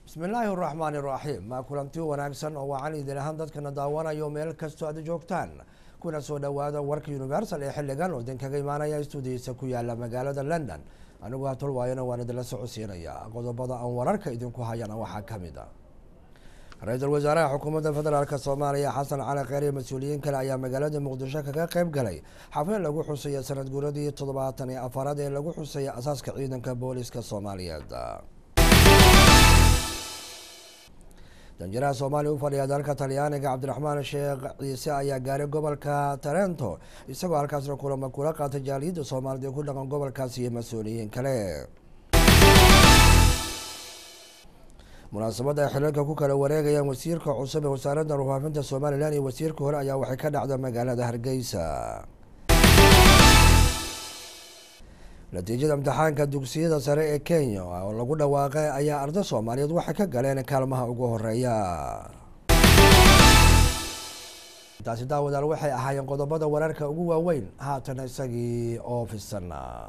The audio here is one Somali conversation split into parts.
bismillaahi raxmaani raxiim maa kulanti wanaagsan oo wacan idin ahaan dadkana daawanayo meel kastoo aad joogtaan kuna soo dhawaada warka universal ee xiligan oo idinkaga imaanaya stuudiyiisa ku yaala magaalada london anigu hatol waayana waan idinla socodsiinaya qodobada aan wararka idinku hayana waxaa kamid a ra-iisul wasaaraha xukuumadda federaalk soomaaliya xasan cali kheyr iyo mas-uuliyiin kale ayaa magaalada muqdisho kaga qeyb galay xaflad lagu xusaya sanad guuradii toddobaatan iyo afaraad ee lagu xusaya asaaska ciidanka booliska soomaaliyeed danjiraha soomaaliya u fadhiya dalka talyaaniga cabdiraxmaan sheekh ciise ayaa gaaray gobolka tarento isagoo halkaasna kulama kula qaatay jaaliyadda soomaalida ku dhaqan gobolkaas iyo mas-uuliyiin kale munaasabadda ay xilalka ku kala wareegayaan wasiirka cusub ee wasaaradda warfaafinta somalilan iyo wasiirka hore ayaa waxay ka dhacda magaalada hargeysa natiijada imtixaanka dugsiyada sare ee kenya oo lagu dhawaaqay ayaa arday soomaaliyeed waxay ka galeen kaalmaha ugu horeeya taasi daawadaal waxay ahaayeen qodobada wararka ugu waaweyn haatan isagii oo fisan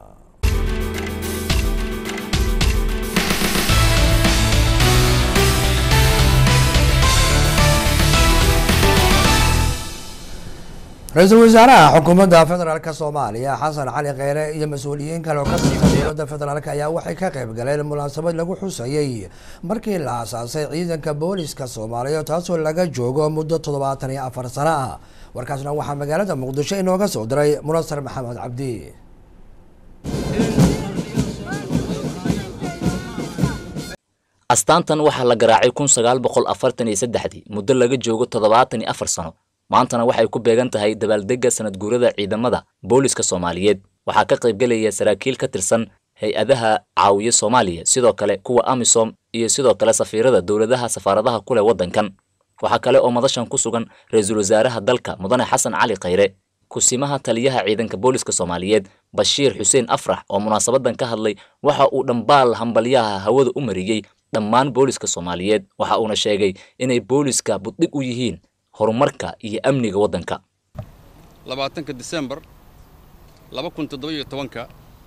ra-iisul wasaaraha xukuumadda federaalk soomaaliya xasan cali kheyre iyo mas-uuliyiin kale oo ka tirsan dowladda federaalk ayaa waxay ka qeyb galeen munaasabad lagu xusayey markii la aasaasay ciidanka booliska soomaaliya taasoo laga joogo muddo toddobaatan iyo afar sano ah warkaasna waxaa magaalada muqdisho inooga soo diray munasar maxamed cabdi astaantan waxaa la garaacay kun sagaal boqol afartan iyo saddexdii muddo laga joogo toddobaatan iyo afar sano maantana waxay ku beegan tahay dabaaldegga sanad guurada ciidamada booliska soomaaliyeed waxaa ka qaybgelaya saraakiil ka tirsan hay-adaha caawiya soomaaliya sidoo kale kuwa amisom iyo sidoo kale safiirada dowladaha safaaradaha ku leh waddankan waxaa kale oo madashan ku sugan ra-iisul wasaaraha dalka mudane xasan cali kheyre kusimaha taliyaha ciidanka booliska soomaaliyeed bashiir xuseen afrax oo munaasabadan ka hadlay waxa uu dhambaal hambalyaha hawada u mariyey dhammaan booliska soomaaliyeed waxa uuna sheegay inay booliska buddhig u yihiin horumarka iyo amniga waddanka labaatanka disembar laba kun toddoba-iyo tobanka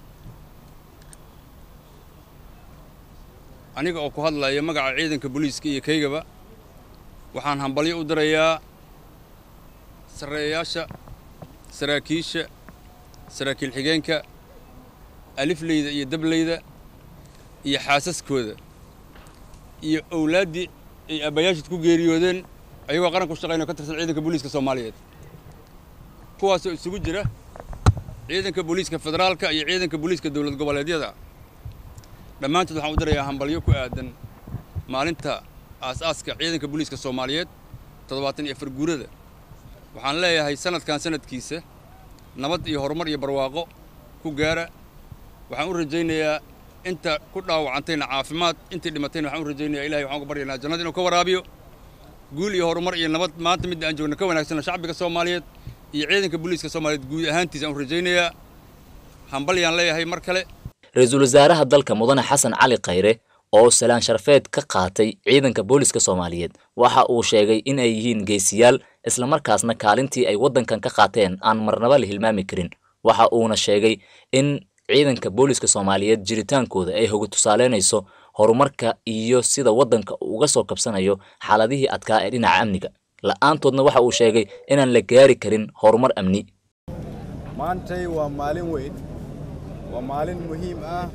aniga oo ku hadlaya magaca ciidanka booliiska iyo kaygaba waxaan hambalyo u dirayaa sarreeyayaasha saraakiisha saraakiil xigeenka alifleyda iyo dableyda iyo xaasaskooda iyo owlaaddii ay aabbayaashid ku geeriyoodeen ayagoo qaran ku shaqaynao ka tirsan ciidanka booliiska soomaaliyeed kuwaasoo isugu jira ciidanka booliiska federaalka iyo ciidanka booliiska dowlad goboleedyada dhammaantood waxaan u dirayaa hambalyo ku aadan maalinta aas-aaska ciidanka booliiska soomaaliyeed toddobaatan iyo afar guurada waxaan leeyahay sanadkan sanadkiisa nabad iyo horumar iyo barwaaqo ku gaara waxaan u rajaynayaa inta ku dhaawacantayna caafimaad intii dhimatayna waxaan u rajaynayaa ilahay waxaan uga baryaynaa jannada inuu ka waraabiyo guul iyo horumar iyo nabad maanta midda aan joogna ka wanaagsanna shacbiga soomaaliyeed iyo ciidanka booliiska soomaaliyeed guud ahaantiisa aan u rajaynayaa hambalyaan leeyahay mar kale ra-iisul wasaaraha dalka mudane xasan cali kheyre oo salaan sharfeed ka qaatay ciidanka booliska soomaaliyeed waxa uu sheegay in ay yihiin geesiyaal islamarkaasna kaalintii ay waddankan ka qaateen aan marnaba la hilmaami karin waxa uuna sheegay in ciidanka booliska soomaaliyeed jiritaankooda ay hoga tusaaleynayso horumarka iyo sida waddanka uu uga soo kabsanayo xaaladihii adkaa ee dhinaca amniga la-aantoodna waxa uu sheegay inaan la gaari karin horumar amni maantay waa maalin weyn waa maalin muhiim ah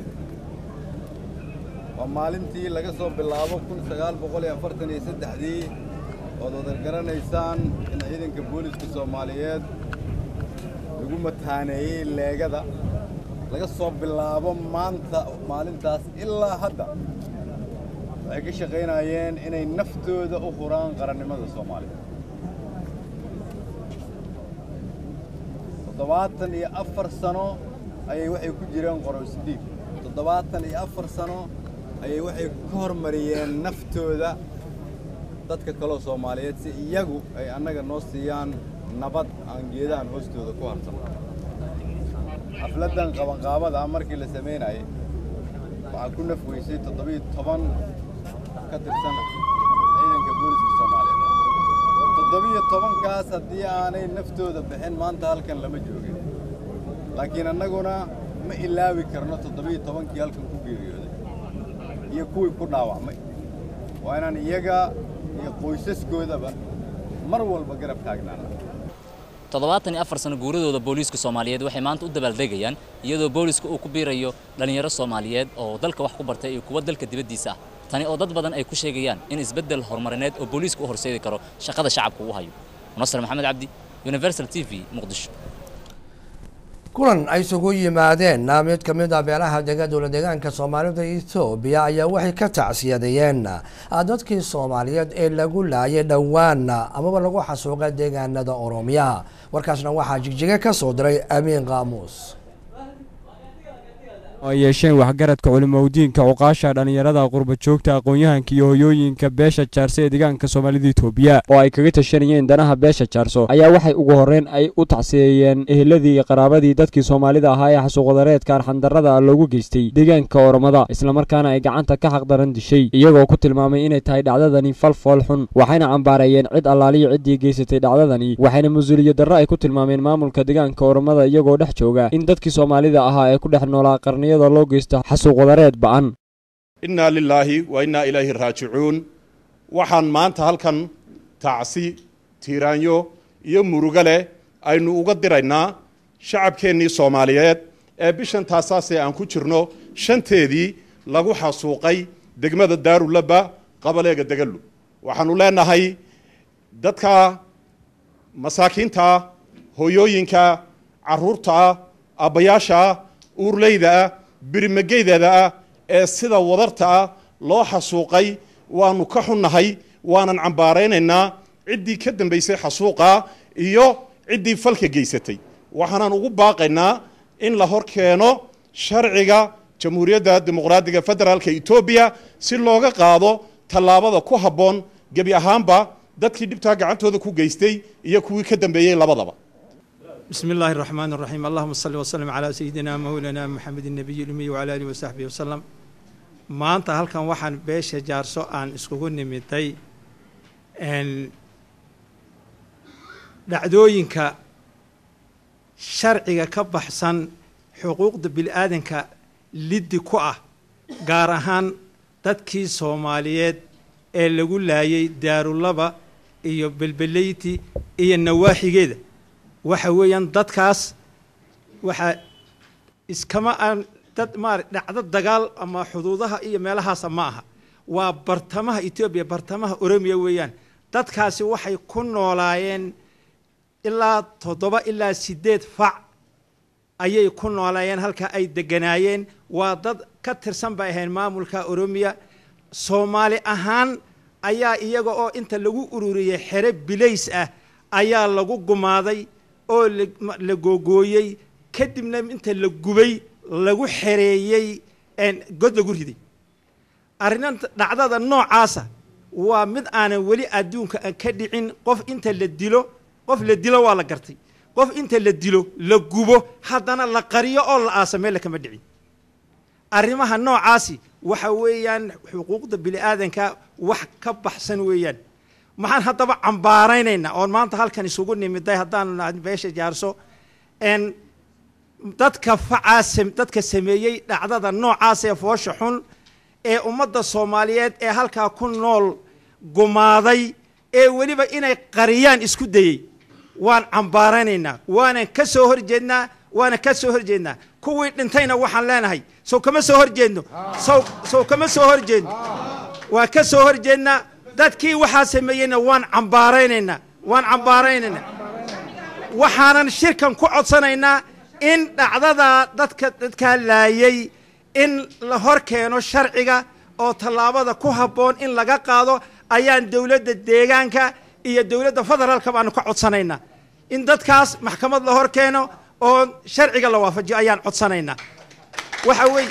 waa maalintii laga soo bilaabo kun sagaal boqol iyo afartan iyo saddexdii ood wadar garanaysaan in ciidanka booliska soomaaliyeed lagu mataaneeyey leegada laga soo bilaabo maanta maalintaas ilaa hadda waxay ka shaqaynayeen inay naftooda u huraan qarannimada soomaaliya toddobaatan iyo afar sano ayay waxay ku jireen qorowsdiib toddobaatan iyo afar sano ayay waxay ka hormariyeen naftooda dadka kaloo soomaaliyeed si iyagu ay annaga noo siiyaan nabad aan geedahan hoostooda ku harsanno xafladdan qabanqaabada markii la samaynayay waxaa ku naf weysay toddobiiyo toban ka tirsan ciidanka booliska soomaaliyeed toddobiiyo tobankaas haddii aanay naftooda bixin maanta halkan lama joogin laakiin annaguna ma ilaawi karno toddobiiyo tobankii halkan ku geeriyooday iyo kuwii ku dhaawacmay waa inaan iyaga iyo qoysaskoodaba mar walba garab taagnaana toddobaatan iyo afar sano guuradooda booliiska soomaaliyeed waxay maanta u dabaaldegayaan iyadoo booliiska uu ku biirayo dhallinyaro soomaaliyeed oo dalka wax ku bartay iyo kuwa dalka dibaddiisa ah tani oo dad badan ay ku sheegayaan in isbeddel horumarineed oo booliiska u horseedi karo shaqada shacabka uu hayo nasr maxamed cabdi universal t v muqdisho kulan ay isugu yimaadeen mid ka mid a beelaha dega dowla deegaanka soomaalida ethoobiya ayaa waxay ka tacsiyadeeyeen dadkii soomaaliyeed ee lagu laayay dhowaan amaba lagu xasuuqa deegaanada oroomiya warkaasna waxaa jigjiga ka soo diray amiin qaamuus ay yeesheen waxgaradka culimowdiinka cuqaasha dhallinyarada qurba joogta aqoon-yahanka iyo hoyooyinka beesha jaarso ee deegaanka soomaalida itoobiya oo ay kaga tashanayeen danaha beesha jaarso ayaa waxay ugu horreyn ay u tacsiyeeyeen eheladii iyo qaraabadii dadkii soomaalida ahaa ee xasuuqwadareedka arxandarrada loogu geystay deegaanka oromada islamarkaana ay gacanta ka xaqdaran dishay iyagoo ku tilmaamay inay tahay dhacdadani fal fool xun waxayna cambaareeyeen cid allaaliyo ciddii geysatay dhacdadani waxayna mas-uuliyad darro ay ku tilmaameen maamulka deegaanka oromada iyagoo dhex jooga in dadkii soomaalida ahaa ee ku dhex noolaa qarni loo geysto xasuuq wadareed ba'an innaa lilaahi wa innaa ilayhi raajicuun waxaan maanta halkan tacsi tiiraanyo iyo murugo leh aynu uga diraynaa shacabkeennii soomaaliyeed ee bishan taasaasee aan ku jirno shanteedii lagu xasuuqay degmada daarulaba qabaleega degallu waxaannu leenahay dadka masaakiinta hoyooyinka carruurta aabbayaasha uurleyda ah birimageydeeda ah ee sida wadarta ah loo xasuuqay waannu ka xunnahay waanan cambaaraynaynaa ciddii ka dambaysay xasuuqa iyo ciddii falka geysatay waxaanan ugu baaqaynaa in la hor keeno sharciga jamhuuriyadda dimuqraadiga federaalka etoobiya si looga qaado tallaabada ku habboon gebi ahaanba dadkii dhibtaa gacantooda ku geystay iyo kuwii ka dambeeyey labadaba بسم الله الرحمن الرحيم اللهم صل وسلم على سيدنا مولانا محمد النبي الأمي وعلى آله وصحبه وسلم maanta halkan waxaan beesha jaarso aan iskugu nimiday dhacdooyinka sharciga ka baxsan xuquuqda bili-aadanka liddi ku ah gaar ahaan dadkii soomaaliyeed ee lagu laayay daarulaba iyo belbeleyti iyo nawaaxigeeda waxa weeyaan dadkaas waxaa iskama aan dad maara dhacdo dagaal ama xuduudaha iyo meelahaasa ma aha waa bartamaha etoobiya bartamaha oromiya weeyaan dadkaasi waxay ku noolaayeen ilaa toddoba ilaa siddeed fac ayay ku noolaayeen halkaa ay deganaayeen waa dad ka tirsan bay ahayn maamulka oromiya soomaali ahaan ayaa iyaga oo inta lagu ururiyey xere bilays ah ayaa lagu gumaaday oo la googooyey kadibna inta la gubay lagu xereeyey god lagu riday arrinanta dhacdada noocaasa waa mid aanan weli adduunka aan ka dhicin qof inta la dilo qof la dilo waa la gartay qof inta la dilo la gubo haddana la qariyo oo la aasa meel kama dhicin arrimaha noocaasi waxa weeyaan xuquuqda bini-aadanka wax ka baxsan weeyaan maxaan haddaba cambaaraynaynaa oon maanta halkan isugu nimiday haddaanu beesha jaarso n dadka facaas dadka sameeyey dhacdada noocaas ee foosha xun ee ummadda soomaaliyeed ee halkaa ku nool gumaaday ee weliba inay qariyaan isku dayey waan cambaaraynaynaa waanan ka soo horjeednaa waanan ka soo horjeednaa kuwii dhintayna waxaan leenahay sow kama soo horjeedno sow sow kama soo horjeedno waan ka soo horjeednaa dadkii waxaa sameeyeyna waan cambaaraynaynaa waan cambaaraynaynaa waxaanan shirkan ku codsanaynaa in dhacdadaa dadka dadkaa laayay in la hor keeno sharciga oo tallaabada ku habboon in laga qaado ayaan dowladda deegaanka iyo dowladda federaalka baanu ka codsanaynaa in dadkaas maxkamad la hor keeno oo sharciga la waafajiyo ayaan codsanaynaa waxa weeye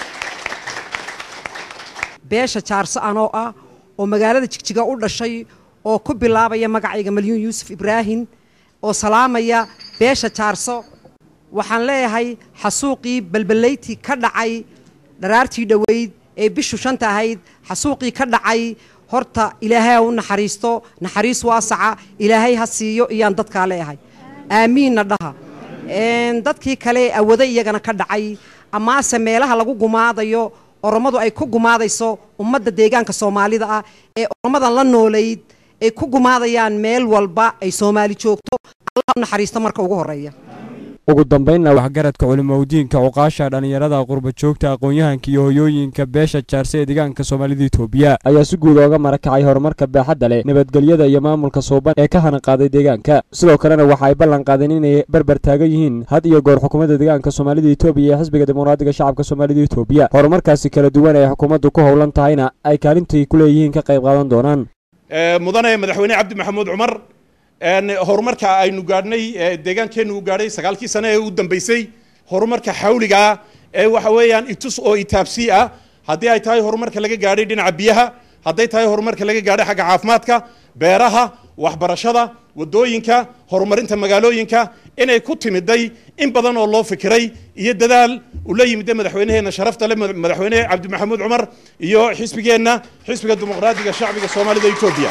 beesha jaarso anoo ah oo magaalada jigjiga u dhashay oo ku bilaabaya magacayga malyuun yuusuf ibraahim oo salaamaya beesha jaarso waxaan leeyahay xasuuqii balbalayti ka dhacay dharaartii dhoweyd ee bishu shanta ahayd xasuuqii ka dhacay horta ilaahay ha u naxariisto naxariis waasaca ilaahay ha siiyo iyaan dadkaa leeyahay aamiinna dhaha dadkii kale awado iyagana ka dhacay amaase meelaha lagu gumaadayo oromadu ay ku gumaadayso ummadda deegaanka soomaalida ah ee oromadan la noolayd ay ku gumaadayaan meel walba ay soomaali joogto allah u naxariisto marka ugu horreeya ugu dambaynna waxgaradka culimowdiinka cuqaasha dhallinyarada qurba joogta aqoon-yahanka iyo hoyooyinka beesha jaarse ee deegaanka soomaalida itoobiya ayaa si guud ooga marakacay horumarka baaxadda leh nabadgelyada iyo maamulka suuban ee ka hana qaaday deegaanka sidoo kalena waxa ay ballan qaadeen inay barbar taagan yihiin had iyo goor xukuumadda deegaanka soomaalida itoobiya ee xisbiga dimuqraadiga shacabka soomaalida itoobiya horumarkaasi kala duwan ee xukuumaddu ku howlan tahayna ay kaalintii ku leeyihiin ka qayb qaadan doonaan mudane madaxweyne cabdi maxamuud cumar horumarka aynu gaadhnay deegaankeennu u gaadhay sagaalkii sane ee u dambeysay horumarka xawligaa ee waxa weeyaan itus oo itaabsi ah haddii ay tahay horumarka laga gaadhay dhinaca biyaha hadday tahay horumarka laga gaadhay xagga caafimaadka beeraha waxbarashada wadooyinka horumarinta magaalooyinka inay ku timiday in badan oo loo fikiray iyo dadaal ula yimida madaxweyneheenna sharafta le madaxweyne cabdi maxamuud cumar iyo xisbigeenna xisbiga dimuqraadiga shacbiga soomaalida etoobiya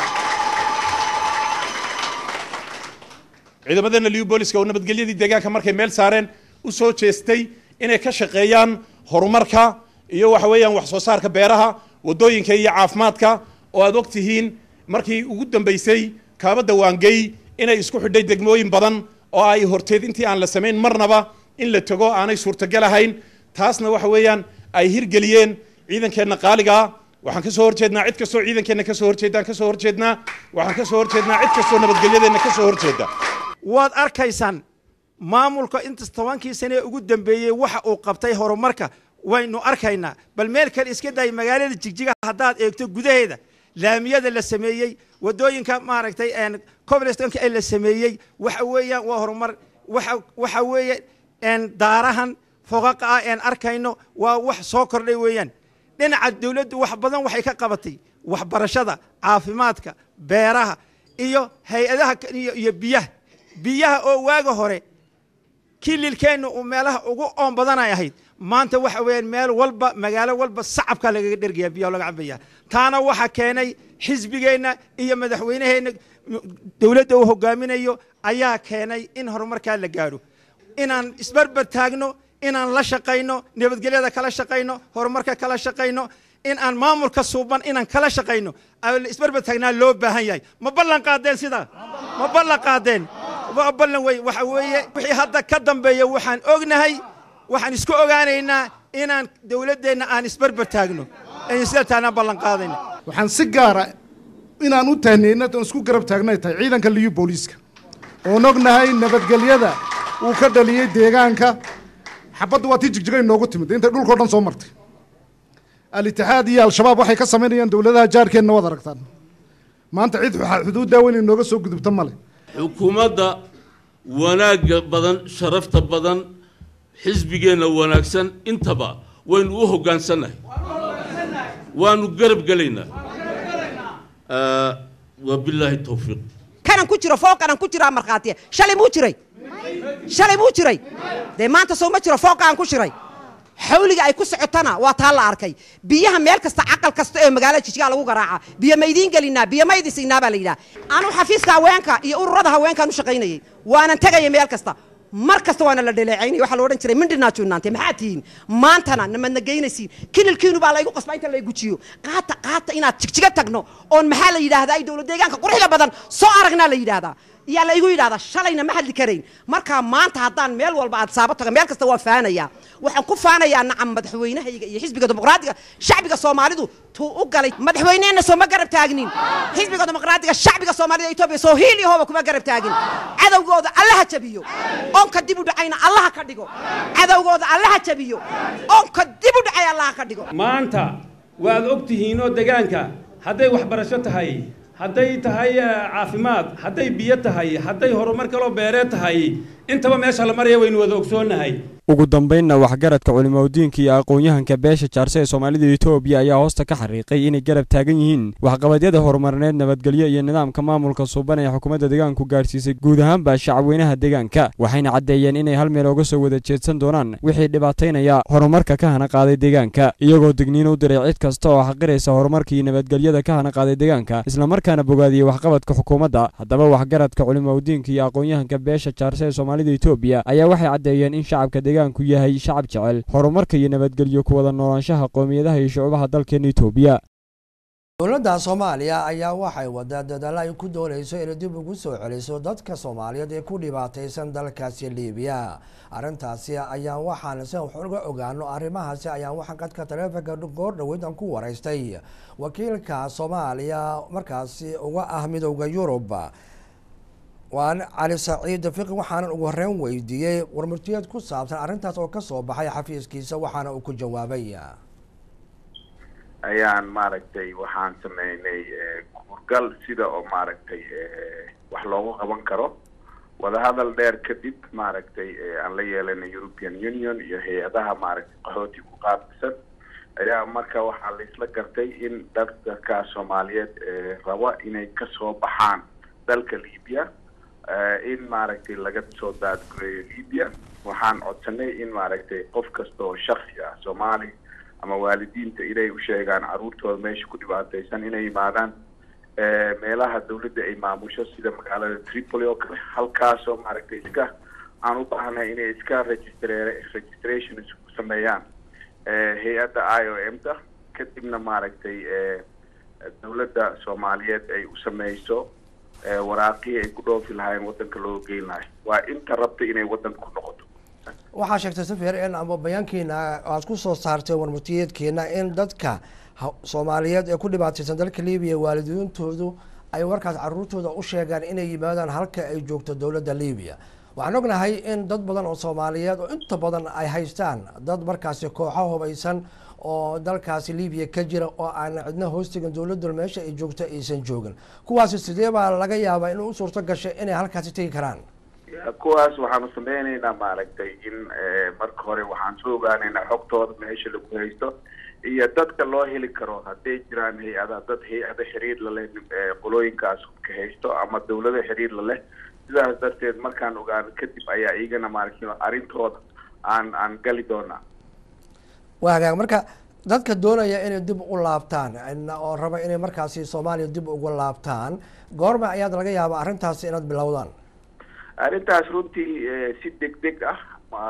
ciidamadeena liu booliska oo nabadgelyadii deegaanka markay meel saareen u soo jeestay inay ka shaqeeyaan horumarka iyo waxa weeyaan wax soo saarka beeraha wadooyinka iyo caafimaadka oo aad og tihiin markii ugu dambeysay kaabadda waangey inay isku xidhay degmooyin badan oo ay horteed intii aan la samayn marnaba in la tego aanay suurtagal ahayn taasna waxa weeyaan ay hirgeliyeen ciidankeenna qaaligaa waxaan ka soo horjeednaa cid kastoo ciidankeenna ka soo horjeedaan ka soo horjeednaa waxaan ka soo horjeednaa cid kastoo nabadgelyadeenna ka soo horjeeda waad arkaysaan maamulka intas tobankii sane ee ugu dambeeyey waxa uu qabtay horumarka waynu arkaynaa bal meel kale iska day magaalada jigjiga haddaad eegto gudaheeda laamiyada la sameeyey wadooyinka maaragtay coblestonka ee la sameeyey waxa weeyaan waa horumar waxa waxa weeye daarahan foqaqa ah een arkayno waa wax soo kordhay weeyaan dhinaca dawladdu wax badan waxay ka qabatay waxbarashada caafimaadka beeraha iyo hay-adaha iyo biyaha biyaha oo waaga hore kililkeenna uu meelaha ugu oon badanay ahayd maanta waxa weeyaan meel walba magaalo walba sacabkaa lagaga dhergaya biyaha laga cabaya taana waxa keenay xisbigeenna iyo madaxweyneheenna dowladda uu hogaaminayo ayaa keenay in horumarkaa la gaadho inaan isbarbar taagno inaan la shaqayno nabadgelyada kala shaqayno horumarka kala shaqayno in aan maamulka suuban inaan kala shaqayno isbarbar taagnaa loo baahan yahay ma ballan qaadeen sidaa ma ballan qaadeen waa ballan wey waxa weeye wixii hadda ka dambeeya waxaan ognahay waxaan isku ogaanaynaa inaan dowladdeenna aan isbarbar taagno aynu sida taanaan ballan qaadayna waxaan si gaara inaan u tahniyeyna oon isku garab taagnay tahay ciidanka liyu booliiska oon ognahay nabadgelyada uu ka dhaliyey deegaanka xabaddu waa tii jigjiga inoogu timid intay dhulkao dhan soo martay al-itixaad iyo al-shabaab waxay ka samaynayaan dowladaha jaarkeenna waad aragtaan maanta cid xuduuddaa weyn inooga soo gudubta male xukuumadda wanaagga badan sharafta badan xisbigeenna wanaagsan intaba waynu u hoggaansannahay waanu garab gelaynaa wabilaahi towfiiq kanan ku jiro fooqanan ku jiraa markhaatiya shalay muu jiray shalay muu jiray dee maanta soo ma jiro fooqa aan ku shiray xawliga ay ku socotana waa taa la arkay biyaha meel kasta caqal kasta ee magaalada jijigaa lagu garaaca biyo ma idiin gelinaa biyo ma idin siinaa baa la yidhaha anuu xafiiska haweenka iyo ururada haweenkaan u shaqaynayay waanan tegaya meel kasta mar kasta waana la dhaleecaynaya waxaa la odhan jiray mindhinaa juunaante maxaa tihiin maantana namadna geynaysiin kililkiinu baa laygu qasbaa inta laygujiyo qaata qaata inaad jigjiga tagno oon maxaa la yidhaahdaa ay dowlad deegaanka quruxda badan soo aragnaa la yidhaahdaa yaa la igu yidhahdaa shalayna ma hadli karayn markaa maanta haddaan meel walba aad saabo tago meel kasta waa faanayaa waxaan ku faanayaa nacam madaxweynahayga iyo xisbiga dimuqraadiga shacbiga soomaalidu tuu u galay madaxweyneheenna soo ma garab taagnin xisbiga dimuqraadiga shacbiga soomaalida etoobiya soo hiil iyo hooba kuma garab taagin cadowgooda allaha jabiyo onka dib u dhacayna allaha ka dhigo cadowgooda allaha jabiyo onka dib u dhacay allaha ka dhigo maanta waad og tihiinoo degaanka hadday waxbarasho tahay hadday tahay caafimaad hadday biyo tahay hadday horumar kaloo beereed tahay intaba meesha la maraya waynu wada ogsoonnahay ugu dambaynna waxgaradka culimowdiinka iyo aqoon-yahanka beesha jaarse ee soomaalida etoobiya ayaa hoosta ka xariiqay inay garab taagan yihiin waxqabadyada horumarineed nabadgelyo iyo nidaamka maamulka suuban ee xukuumadda deegaanku gaadhsiisay guud ahaanba shacabweynaha deegaanka waxayna caddeeyeen inay hal meel oga soo wada jeedsan doonaan wixii dhibaataynaya horumarka ka hana qaaday deegaanka iyagoo digniin u diray cid kasta oo xaqiraysa horumarka iyo nabadgelyada ka hana qaaday deegaanka islamarkaana bogaadiyey waxqabadka xukuumadda haddaba waxgaradka culimowdiinka iyo aqoon-yahanka beesha jaarse ee soomaalida etoobiya ayaa waxay caddeeyeen in shacabka deegaanku yahay shacab jecel horumarka iyo nabadgelyo ku wada noolaanshaha qowmiyadaha iyo shucubaha dalkeena itoobiya dowladda soomaaliya ayaa waxay wadaa dadaalo ay ku doonayso inay dib ugu soo celiso dadka soomaaliyeed ee ku dhibaataysan dalkaasi liibiya arrintaasi ayaan waxaan si wax uga ogaano arrimahaasi ayaan waxaan qadka taleefonka goor dhaweyd aan ku waraystay wakiilka soomaaliya markaasi uga ah midowda yurub waan cali saciid fiqi waxaanan ugu horeyn weydiiyey warmurtiyeed ku saabsan arrintaas oo kasoo baxay xafiiskiisa waxaana uu ku jawaabay ayaan maaragtay waxaan sameynay kuurgal sida oo maaragtay wax loogu qaban karo wadahadal dheer kadib maaragtay aan la yeelanay european union iyo hay-adaha maaragtay qaxooti ku qaabsan ayaa marka waxaa laisla gartay in dadka soomaaliyeed raba inay kasoo baxaan dalka libya in maaragtay laga soo daadgureeyo libya waxaan codsanay in maaragtay qof kasta oo shaksi ah soomaali ama waalidiinta inay u sheegaan caruurtooda meesha ku dhibaataysan inay yimaadaan meelaha dawladda ay maamusho sida magaalada tripoli oo kale halkaasoo maaragtay iska aan u baahnay inay iska registre registration isku sameeyaan hay-adda i o m ta kadibna maaragtay dawladda soomaaliyeed ay u sameyso waraaqihii ay ku dhoofi lahaayeen waddanka loo geyn lahay waa inta rabta inay waddanka ku noqoto waxaa sheegtay safir in ama bayaankiina aad ku soo saartay warmurtiyeedkeena in dadka soomaaliyeed ee ku dhibaataysan dalka libiya waalidiintoodu ay warkaas caruurtooda u sheegaan inay yimaadaan halka ay joogto dowladda libiya waxaan ognahay in dad badan oo soomaaliyeed oo inta badan ay haystaan dad markaasi kooxo hubaysan oo dalkaasi libiya ka jira oo aan cidna hoostegin dowladdu meesha ay joogto aysan joogin kuwaasi sidee baa laga yaabaa in u suurto gashay inay halkaasi tegi karaan kuwaas waxaanu sameyneynaa maaragtay in marka hore waxaan soo ogaaneynaa xogtooda meesha lagu haysto iyo dadka loo heli karo hadday jiraan hay-ada dad hay-ada xiriir laleh qolooyinkaas ka haysto ama dawlado xiriir laleh sidaas darteed markaan ogaano kadib ayaa iyagana maaragtay arrintooda aan aan gali doonaa waa hagaag marka dadka doonaya inay dib u laabtaan oo raba inay markaasi soomaaliya dib ugu laabtaan goorma ayaad laga yaabaa arrintaasi inaad bilowdaan arrintaas runtii si deg deg ah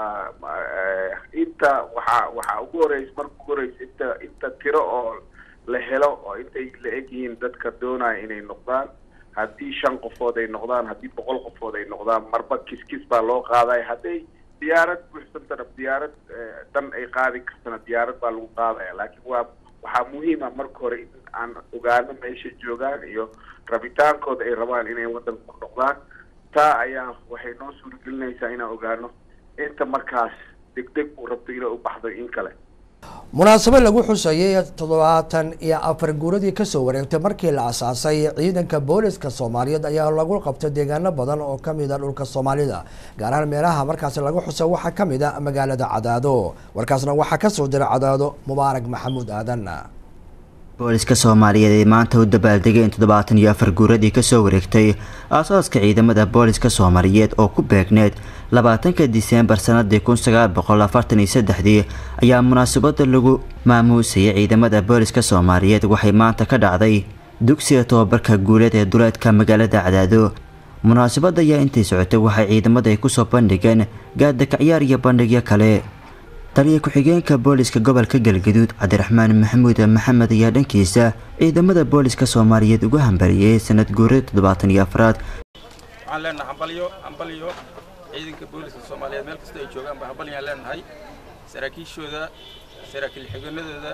inta waxaa waxaa ugu horeysa marka ugu horeysa inta inta tiro oo la helo oo intay la eg yihiin dadka doonaya inay noqdaan haddii shan qofood ay noqdaan haddii boqol qofood ay noqdaan marba kis kis baa loo qaadaya hadday diyaarad buuxsantana diyaarad dan ay qaadi kartana diyaarad baa lagu qaadaya laakiin waa waxaa muhiima marka hore in aan ogaano meesha joogaan iyo rabitaankooda ay rabaan inay waddanka ku noqdaan taa ayaa waxay noo suuragelinaysaa inaan ogaano inta markaas deg deg uu rabto inay u baxdo in kale munaasabad lagu xusayay toddobaatan iyo afar guuradii kasoo wareegtay markii la asaasay ciidanka booliska soomaaliyeed ayaa lagu qabtay deegaano badan oo kamid a dhulka soomaalida gaar ahaan meelaha markaasi lagu xusay waxaa kamid a magaalada cadaado warkaasna waxaa kasoo diray cadaado mubaarak maxamuud aadan booliska soomaaliyeed ee maanta u dabaaldegay in toddobaatan iyo afar guuradii kasoo wareegtay aasaaska ciidamada booliska soomaaliyeed oo ku beegneed labaatanka diseembar sanadii kun sagaal boqol afartan iyo saddexdii ayaa munaasabada lagu maamuusayay ciidamada booliska soomaaliyeed waxay maanta ka dhacday dugsiga tobabarka guuleed ee duleedka magaalada cadaado munaasabada ayaa intay socotay waxay ciidamada ay kusoo bandhigeen gaadakacyaar iyo bandhigyo kale taliya ku-xigeenka booliska gobolka galgaduud cabdiraxmaan maxamuud maxamed ayaa dhankiisa ciidamada booliska soomaaliyeed uga hambariyey sanad guurada toddobaatan iyo afraad waxaan leenahay hambalyo hambalyo ciidanka booliska soomaaliyeed meel kasta ay joogaan baa hambalyaan leenahay saraakiishooda saraakiil xigeenadooda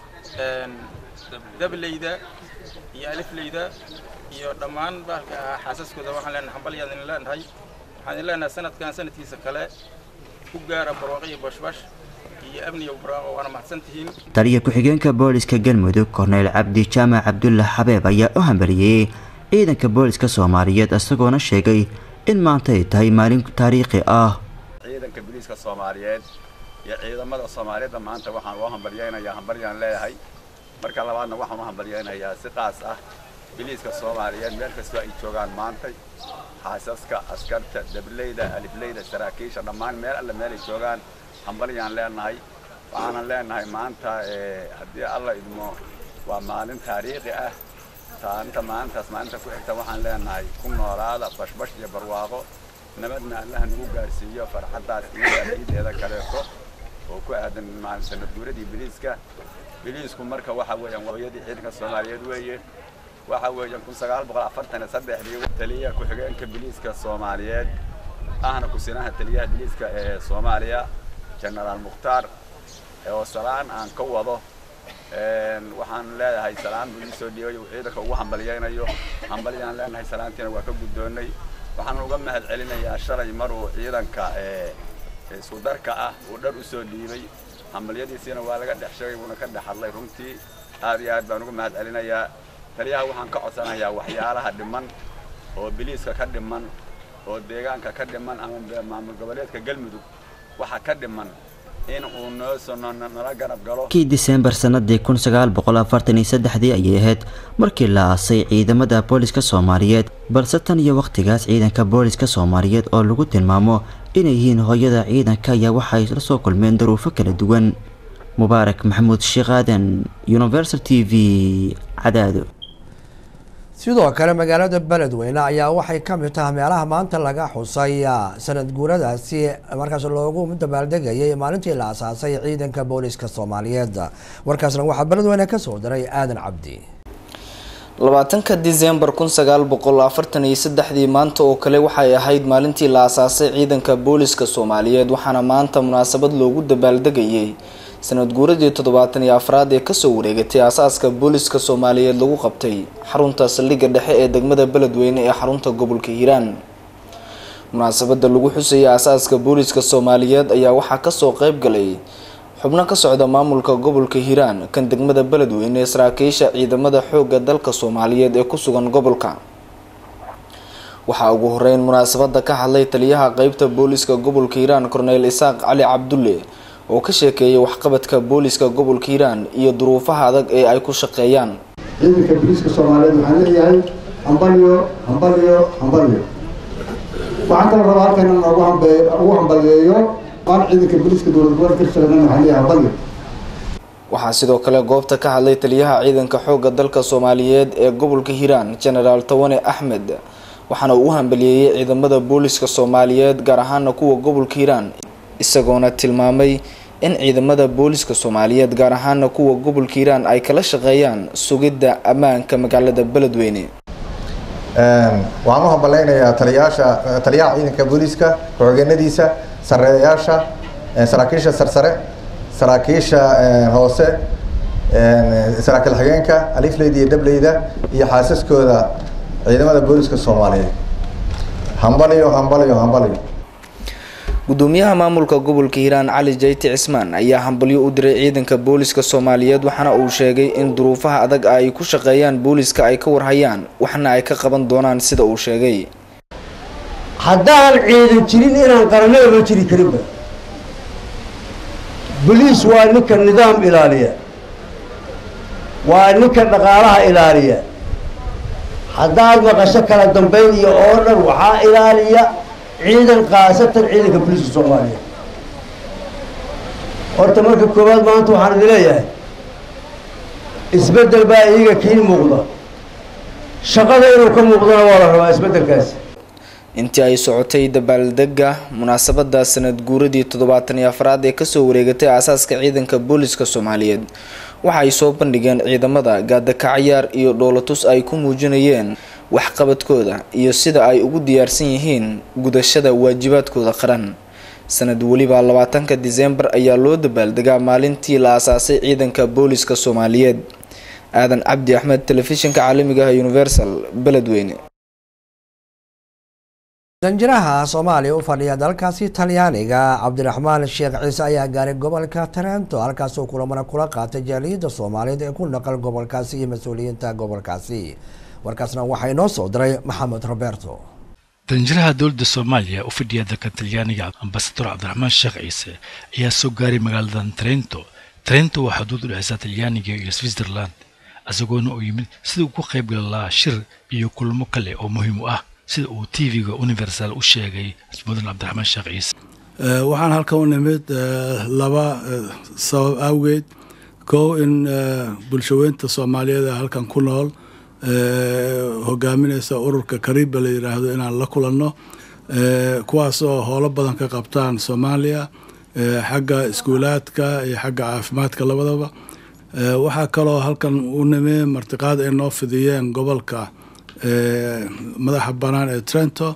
dableyda iyo alifleyda iyo dhammaan bahalka ahaa xaasaskooda waxaan leenahay hambalyaan idin leenahay waxaan idin leenahay sanadkan sanadkiisa kale ku gaara barwaaqo iyo bashbash taliya ku-xigeenka booliska galmudug korneyl cabdi jaamac cabdulla xabeeb ayaa u hambaliyey ciidanka booliska soomaaliyeed isagoona sheegay in maanta ay tahay maalin taariikhi ah ciidanka booliiska soomaaliyeed iyo ciidamada soomaaliyeedda maanta waxaan loo hambalyeynayaa hambalyaan leeyahay marka labaadna waxaan u hambalyeynayaa si qaas ah booliiska soomaaliyeed meel kastoo ay joogaan maanta xaasaska askarta dableyda alifleyda saraakiisha dhammaan meel alle meelay joogaan hambalyaan leenahay waxaanan leenahay maanta haddii alla idmo waa maalin taariikhi ah taanta maalintaas maalinta ku xigta waxaan leenahay ku noolaada bashbash iyo barwaaqo nabadna allaha nagu gaarsiiyo farxaddaas iyo ciideeda kaleeto oo ku aadan maalin sanad guuradii biliiska biliisku marka waxa weeyaan hooyadii ciidanka soomaaliyeed weeye waxa weeyaan kun sagaal boqol afartan iyo saddexdii taliyaha ku-xigeenka biliiska soomaaliyeed ahna ku-sinaha taliyaha biliiska ee soomaaliya genaraal mukhtaar oo salaan aan ka wado waxaan leedahay salaan buu ii soo dhiibay uu ciidanka ugu hambalyaynayo hambalyaan leenahay salaantiina waa ka guddoonnay waxaan uga mahad celinayaa shalay mar uu ciidanka isku darka ah uu dhar u soo dhiibay hambalyadiisiina waa laga dhex sheegay wuuna ka dhex hadlay runtii aad iyo aad baan uga mahad celinayaa taliyaha waxaan ka codsanayaa waxyaalaha dhiman oo biliiska ka dhiman oo deegaanka ka dhiman ama maamul goboleedka galmudug waxa ka dhiman in uu noo soo nala garab galo kii diseembar sanadii kun sagaal boqol afartan iyo saddexdii ayay ahayd markii la aasay ciidamada booliska soomaaliyeed balse tan iyo wakhtigaas ciidanka booliska soomaaliyeed oo lagu tilmaamo inay yihiin hooyada ciidanka ayaa waxay la soo kulmeen daruufo kala duwan mubaarak maxamuud sheekh aadan universal t v cadaado sidoo kale magaalada beledweyne ayaa waxay ka mid tahay meelaha maanta laga xusay sanad guuradaasi markaas loogu dabaaldegayay maalintii la asaasay ciidanka booliska soomaaliyeed warkaasna waxaa beledweyne kasoo diray aadan cabdi labaatanka disembar kun sagaal boqol afartan iyo saddexdii maanta oo kale waxay ahayd maalintii la asaasay ciidanka booliska soomaaliyeed waxaana maanta munaasabad loogu dabaaldegayay sanad guuradii toddobaatan iyo afraad ee kasoo wareegatay aasaaska booliska soomaaliyeed lagu qabtay xarunta saldhigga dhexe ee degmada beledweyne ee xarunta gobolka hiiraan munaasabada lagu xusayay aasaaska booliska soomaaliyeed ayaa waxaa kasoo qeyb galay xubno ka socda maamulka gobolka hiiraan kan degmada beledweyne ee saraakiisha ciidamada xoogga dalka soomaaliyeed ee ku sugan gobolka waxaa ugu horeyn munaasabada ka hadlay taliyaha qeybta booliska gobolka hiiraan korneyl isaaq cali cabdulle oo ka sheekeeyay waxqabadka booliska gobolka hiiraan iyo duruufaha adag ee ay ku shaqeeyaan ciidanka booliiska soomaaliyeed waxaan leeyahay hambalyo hambalyo hambalyo waxaan kala rabaa halkan in ugu hambe ugu hambalyeeyo maan ciidanka booliiska dowlad gobolka hirshabelle waxaan leeyahay hambalyo waxaa sidoo kale goobta ka hadlay taliyaha ciidanka xoogga dalka soomaaliyeed ee gobolka hiiraan genaraal tawane axmed waxaana uu u hambaliyeeyey ciidamada booliska soomaaliyeed gaar ahaana kuwa gobolka hiiraan isagoona tilmaamay in ciidamada booliska soomaaliyeed gaar ahaana kuwa gobolka hiiraan ay kala shaqeeyaan sugidda ammaanka magaalada beledweyne waxaan u hambaleynayaa taliyaasha taliyaha ciidanka booliiska ku-xigeenadiisa sareeyaasha saraakiisha sarsare saraakiisha hoose saraakiil xigeenka alifleyda iyo dableyda iyo xaasaskooda ciidamada booliska soomaaliyeed hambalyo hambalyo hambalyo gudoomiyaha maamulka gobolka hiiraan cali jayti cismaan ayaa hambalyo u diray ciidanka booliska soomaaliyeed waxaana uu sheegay in duruufaha adag ay ku shaqeeyaan booliska ay ka warhayaan waxna ay ka qaban doonaan sida uu sheegay haddaan ciidan jirin inaan qaranada loo jiri karinba boliis waa ninka nidaam ilaaliya waa ninka dhaqaalaha ilaaliya haddaad maqasho kala dambayn iyo oo dhan waxaa ilaaliya ciidan khaasatan ciidanka boliiska soomaaliya horta marka koowaad maanta waxaan idin leeyahay isbeddel baa iyaga kiin muuqda shaqada inuu ka muuqdana waa la rabaa isbeddelkaasi intii ay socotay dabaaldega munaasabada sanad guuradii toddobaatan iyo afraad ee kasoo wareegatay aasaaska ciidanka booliska soomaaliyeed waxa ay soo bandhigeen ciidamada gaadakacayaar iyo dhoolatus ay ku muujinayeen waxqabadkooda iyo sida ay ugu diyaarsan yihiin gudashada waajibaadkooda qaran sanad weliba labaatanka diseembar ayaa loo dabaaldegaa maalintii la aasaasay ciidanka booliska soomaaliyeed aadan cabdi axmed telefishinka caalamiga ah universal beledweyne danjiraha soomaaliya u fadhiya dalkaasi talyaaniga cabdiraxmaan sheekh ciise ayaa gaaray gobolka tarento halkaasoo kulamana kula qaatay jaaliyadda soomaaliyeed ee ku naqal gobolkaasi iyo mas-uuliyiinta gobolkaasi warkaasna waxaa inoo soo diray maxamed roberto danjiraha dowladda soomaaliya u fadhiya dalka talyaaniga ambasador cabdiraxmaan sheekh ciise ayaa soo gaaray magaaladan trento trento waa xuduud u dhexeysa talyaaniga iyo switzerland isagoona uu yimid sida uu ku qaybgali lahaa shir iyo kulamo kale oo muhiim u ah sida uu tv-ga universal u sheegay mudan cabdiraxmaan sheekh ciise waxaan halkan u nimid laba sabab awgeed kow in bulshaweynta soomaaliyeed ee halkan ku nool hogaaminaysa ururka kariba la yidhaahdo inaan la kulanno kuwaasoo howlo badan ka qabtaan soomaaliya xagga iskuulaadka iyo xagga caafimaadka labadaba waxaa kaloo halkan u nimey martiqaad ay noo fidiyeen gobolka madaxa bannaan ee trento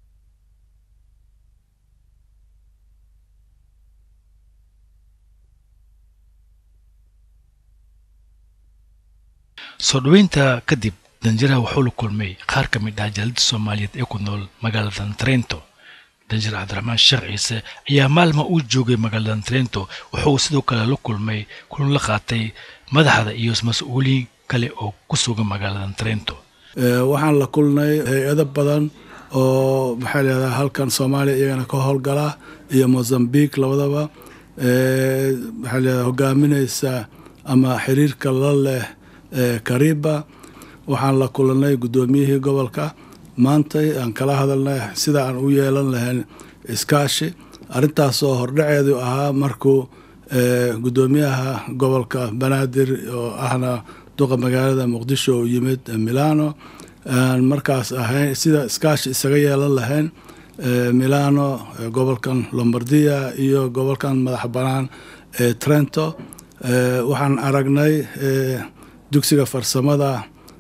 soo dhoweynta kadib danjiraha wuxuu la kulmay qaar ka mid ah jaalada soomaaliyeed ee ku nool magaaladan trento danjir cabdiraxmaan sheekh ciise ayaa maalma uu joogay magaaladan trento wuxuu sidoo kale la kulmay kulan la qaatay madaxda iyo mas-uuliyiin kale oo ku sugan magaaladan trento waxaan la kulnay hay-ado badan oo maxaa layihahdaa halkan soomaaliya iyagana ka howlgala iyo mozambique labadaba maxaa layihahdaa hogaaminaysa ama xiriirka la leh kariba waxaan la kulanay guddoomiyihii gobolka maantay aan kala hadalnay sida aan u yeelan lahayn iskaashi arrintaasoo hordhaceedu ahaa markuu guddoomiyaha gobolka banaadir oo ahna duqa magaalada muqdisho uu yimid milano aan markaas ahayn sida iskaashi isaga yeelan lahayn milano gobolkan lombardia iyo gobolkan madax bannaan ee trento waxaan aragnay dugsiga farsamada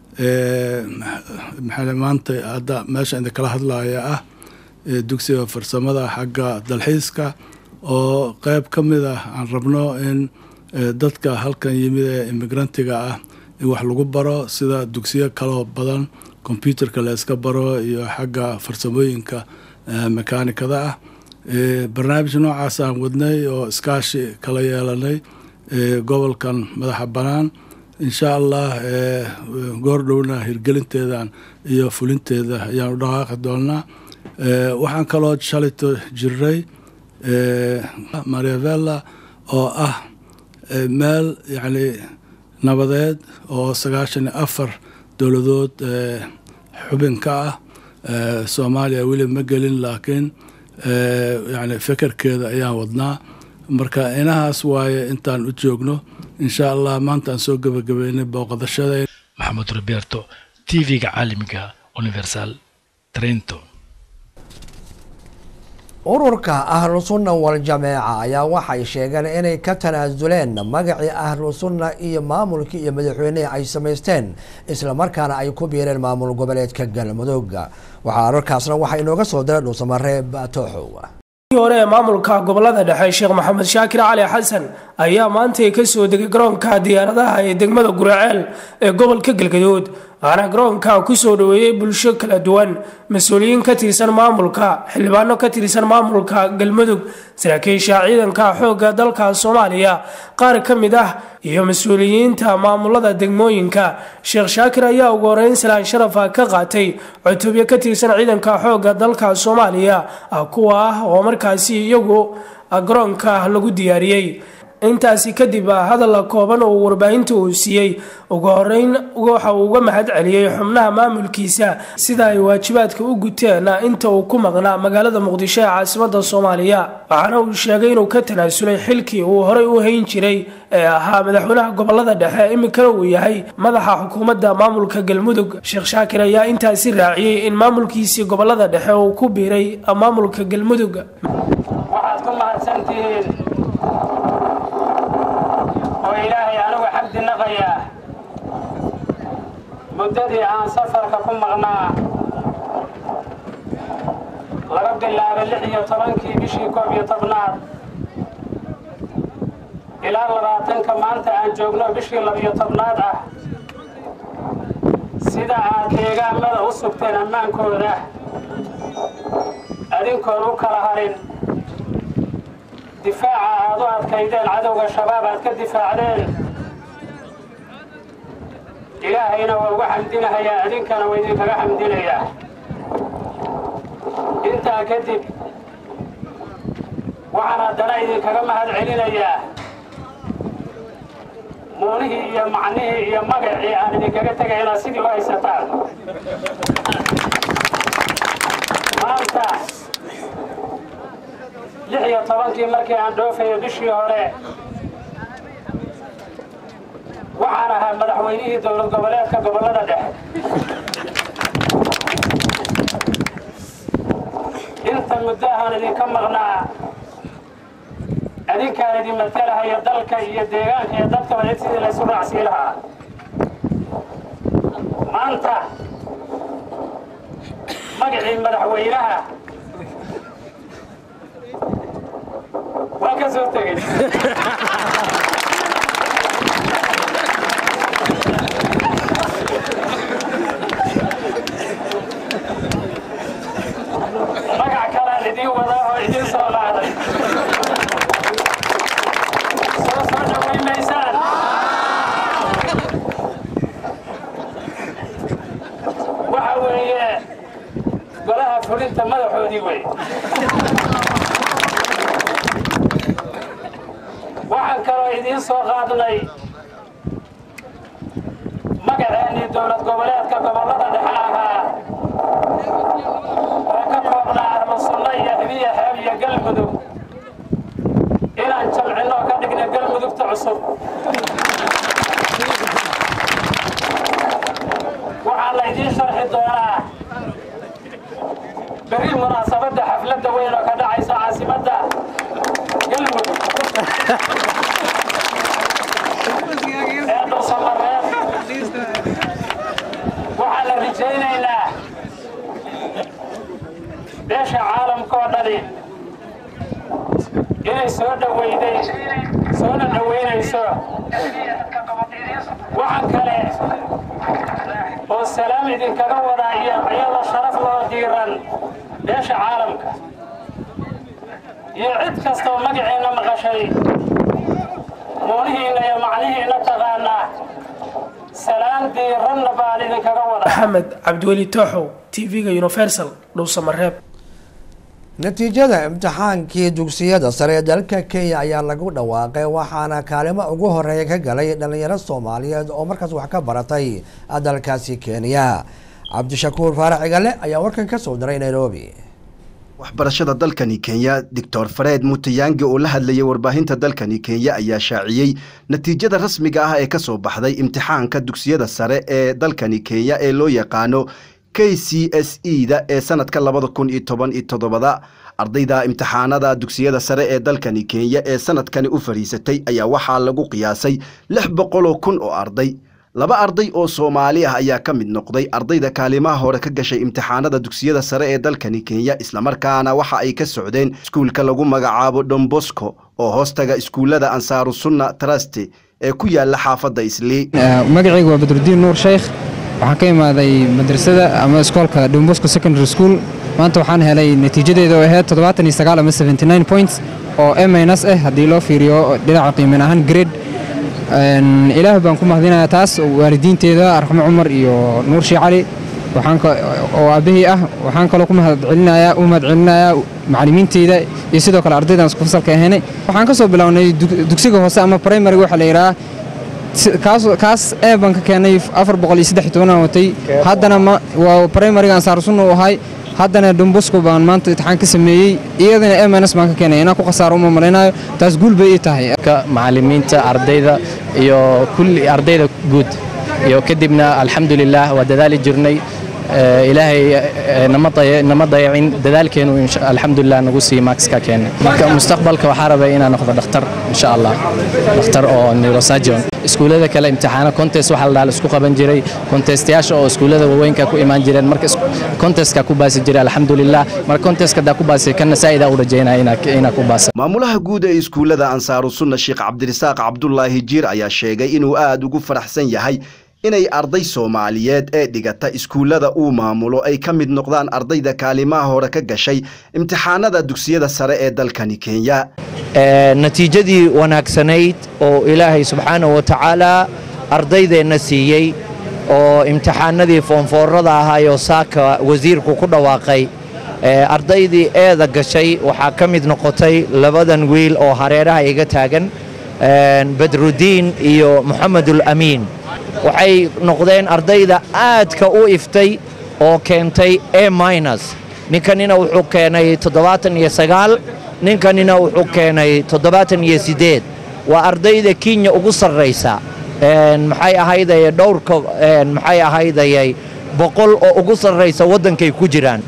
maxaa maanta hadda meesha idin kala hadlaya ah dugsiga farsamada xagga dalxiiska oo qeyb ka mid ah aan rabno in dadka halkan yimid ee immigrantiga ah in wax lagu baro sida dugsiyo kaloo badan kombyuterka la iska baro iyo xagga farsamooyinka mekaanikada ah barnaamij noocaas aan wadnay oo iskaashi kala yeelanay gobolkan madaxa bannaan insha allah goordhowna hirgelinteedan iyo fulinteeda ayaan u dhaqaaqi doonaa waxaan kaloo shalito jiray mariavella oo ah meel yacni nabadeed oo sagaashan iyo afar dowladood xubin ka ah soomaaliya weli ma gelin laakiin yani fekerkeeda ayaan wadnaa marka inahaas waaye intaan u joogno insha allah maanta aan soo gebagabeynay booqadashada maxamed roberto t v-ga caalamiga universal trento ururka ahlu sunna wal-jameeca ayaa waxay sheegeen inay ka tanaasuleen magacii ahlu sunna iyo maamulkii iyo madaxweynihii ay samaysteen islamarkaana ay ku biireen maamul goboleedka galmudug waxaa ararkaasna waxaa inooga soo diray dhuusamareeb tooxow hore ee maamulka gobolada dhexe sheekh maxamed shaakir cali xasan ayaa maantay ka soo degay garoonka diyaaradaha ee degmada guraceel ee gobolka galgaduud waxaana garoonka kusoo dhaweeyey bulsho kala duwan mas-uuliyiin ka tirsan maamulka xildhibaano ka tirsan maamulka galmudug saraakiisha ciidanka xoogga dalka soomaaliya qaar ka mid ah iyo mas-uuliyiinta maamulada degmooyinka sheekh shaakir ayaa ugu horeyn salaan sharafa ka qaatay cutubyo ka tirsan ciidanka xoogga dalka soomaaliya kuwa ah oo markaasi iyagu garoonka lagu diyaariyey intaasi kadib hadal kooban oo warbaahinta uu siiyey ugu horeyn waxa uu uga mahad celiyey xubnaha maamulkiisa sida ay waajibaadka u guteen inta uu ku maqnaa magaalada muqdisho ee caasimada soomaaliya waxaana uu sheegay inuu ka tanaasulay xilkii uu horey u hayn jiray ee ahaa madaxweynaha gobolada dhexe iminkana uu yahay madaxa xukuumadda maamulka galmudug sheekh shaakir ayaa intaasi raaciyey in maamulkiisii gobolada dhexe uu ku biiray maamulka galmudug waxaad ku mahadsantihiin oo ilaahay anigu xamdi naqayaa muddadii aan safarka ku maqnaa laga bilaabo lix iyo tobankii bishii koob iyo tobnaad ilaa labaatanka maanta aan joogno bishii labiyo tobnaad ah sida aad deegaamada u sugteen ammaankooda adinkoon u kala harin difaaca aad u adkaydeen cadowga shabaab aad ka difaacdeen ilaahayna waa uga xamdinahayaa idinkana waa idinkaga xamdinayaa intaa kadib waxaan haddana idinkaga mahad celinayaa muunihii iyo macnihii iyo magacii aan idinkaga tegay inaad sidii u haysataan maanta lix iyo tobankii markii aan dhoofayo bishii hore waxaan ahaa madaxweynihii dowlad goboleedka gobollada dhexe waan idinka maqnaa adinkaan idin matalahaya dalka iyo deegaanka iyo dadkaba cid sidii laysu raacsii lahaa maanta magacii madaxweynaha waan ka soo tegey magac kalaan idiin wadaa oo idiin soo laacday soo soo dhaweyn maysaan waxa weeye golaha fulinta madaxoodii wey waxaan kaloo idiin soo qaadnay magaceennii dowlad goboleedka gobollada dhexe ahaa oo ka koobnaa ahlu sunno iyo hibiya xeeb iyo galmudug inaan jamcinno oo ka dhigna galmudugta cusub waxaa la idiin sharxi doonaa berri munaasabadda xafladda weyn oo ka dhacaysa caasimadda galmudug ee dhuusamareeb waxaan la rajaynaynaa beesha caalamka oo dhani inay soo dhawayday soona dhawaynayso waxaan kale oo salaam idinkaga wadaa iyo iyadoo sharaf loo diiran beesha caalamka iyo cid kastoo magaciinna maqashay muunihiinna iyo macnihiinna taqaanaa salaan diiranna baan idinkaga wadaa maxamed cabdiweli tooxow tv-ga universal dhowsamareeb natiijada imtixaankii dugsiyada sare ee dalka kenya ayaa lagu dhawaaqay waxaana kaalimo ugu horeeya ka galay dhalinyaro soomaaliyeed oo markaas wax ka baratay dalkaasi kenya cabdishakuur faarax cigale ayaa warkan ka soo diray nairobi waxbarashada dalkani kenya doctor fareed mutayangi oo la hadlayay warbaahinta dalkani kenya ayaa shaaciyey natiijada rasmiga ah ee ka soo baxday imtixaanka dugsiyada sare ee dalkani kenya ee loo yaqaano k c s e da ee sanadka labada kun iyo toban iyo toddobada ardayda imtixaanada dugsiyada sare ee dalkani kenya ee sanadkani u fadhiisatay ayaa waxaa lagu qiyaasay lix boqoloo kun oo arday laba arday oo soomaali ah ayaa ka mid noqday ardayda kaalimaha hore ka gashay imtixaanada dugsiyada sare ee dalkani kenya islamarkaana waxa ay ka socdeen iskuulka lagu magacaabo dombosco oo hoostaga iskuullada ansaaru sunna traste ee ku yaala xaafadda islii magacayga waa badrudiin nuur sheykh waxaan ka imaaday madrasada ama iskoolka dombosco secondary school maanta waxaan helay natiijadeeda oo ahayd toddobaatan iyo sagaal ama seventy nine points oo eminus ah haddii loo fiiriyo dhinaca qiimin ahaan grade ilaah baan ku mahadinayaa taas waalidiinteeda arxamo cumar iyo nuur shii cali oo aabahii ah waxaan kaloo ku mahadcelinayaa u mahadcelinayaa macallimiinteyda iyo sidoo kale ardaydan isku fasalka ahaynay waxaan ka soo bilownay dugsiga hoose ama primary waxaa la yidhaha kaas ee baan ka keenay afar boqol iyo saddex iyo tobanaan watay haddana waa primariga ansaar sunna u ahay haddana dombosco baan maanta imtixaan ka sameeyey iyadana emns baan ka keenay inaan ku khasaaro uma malaynayo taas guul bay ii tahay macallimiinta ardayda iyo kulli ardayda guud iyo kadibna alxamdulilah waa dadaali jirnay ilaahay nama dayacin dadaalkeenu alxamdulilah nagu sii maakska keenay marka mustaqbalka waxaa rabay inaan noqdo dhakhtar insha allah dhakhtar oo neurosurgeon iskuullada kale imtixaano contest waxaa la dhaha isku qaban jiray contestayaasha oo iskuullada waaweynka ku imaan jireen marka contestka ku baasi jiray alxamdulilah marka contestka daa ku baasay kana saa'ida u rajaynaya inaa ku baasa maamulaha guud ee iskuullada ansaaru sunna sheekh cabdirisaaq cabdulaahi jiir ayaa sheegay inuu aad ugu faraxsan yahay inay arday soomaaliyeed ee dhigata iskuullada uu maamulo ay ka mid noqdaan ardayda kaalimaha hore ka gashay imtixaanada dugsiyada sare ee dalkani kenya natiijadii wanaagsanayd oo ilaahay subxaanahu wa tacaala ardaydeenna siiyey oo imtixaanadii foonfoorada ahaayoo saaka wasiirku ku dhawaaqay ardaydii eeda gashay waxaa ka mid noqotay labadan wiil oo hareeraha iga taagan badrudiin iyo moxamedul amiin waxay noqdeen ardayda aadka u iftay oo keentay e minus ninkanina wuxuu keenay toddobaatan iyo sagaal ninkanina wuxuu keenay toddobaatan iyo siddeed waa ardayda kenya ugu sarraysa maxay ahaydayay dhowrka maxay ahaydayay boqol oo ugu sarraysa waddankay ku jiraan